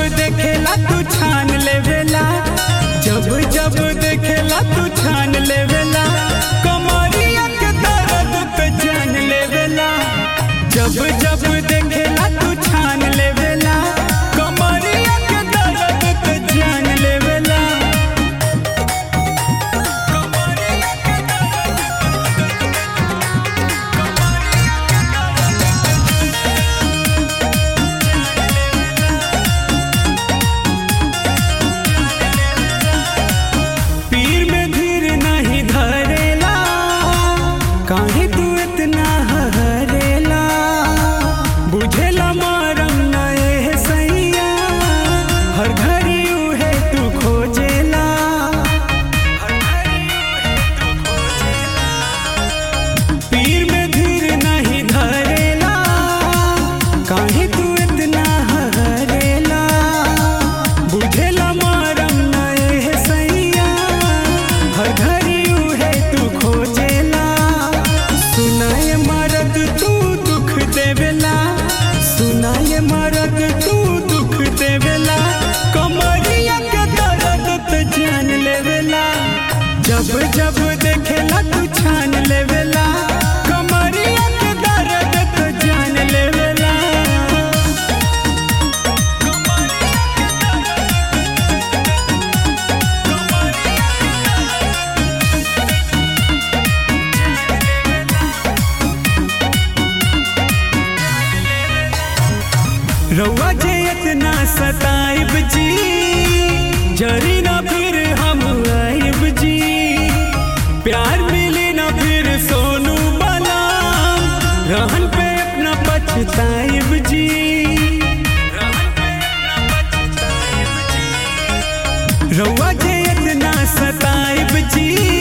देखेला तू छान लेवेला जब जब देखेला तू छान लेवेला कमरिया के दर्द पे जान लेवेला जब जब देखेला तू छान लेवेला कमरिया के दर्द पे जान लेवेला कमरिया के दर्द पीर में धीर नहीं धरेला काहे तू इतना हरेला बुझेला मारम नए सैया हर घड़ी उहे तू खोजेला हर घड़ी उहे तू खोजेला पीर में धीर नहीं धरेला काहे तू इतना हरेला बुझेला मारम नए सैया हर घड़ी उहे तू खोजेला सुनाए मरद तू दुख देवेला सुनाए मरद तू दुख देवेला कमरिया के दर्द तो जान लेवेला जब जब देखेला तू छान लेवेला कमरिया के दर्द तो जान लेवेला रउआ जे इतना सताइब जी जरी ना फिर हम आइब जी प्यार मिली ना फिर सोनू बना रहन पे अपना पछताइब जी रहन पे अपना पछताइब जी रउआ जे इतना सताइब जी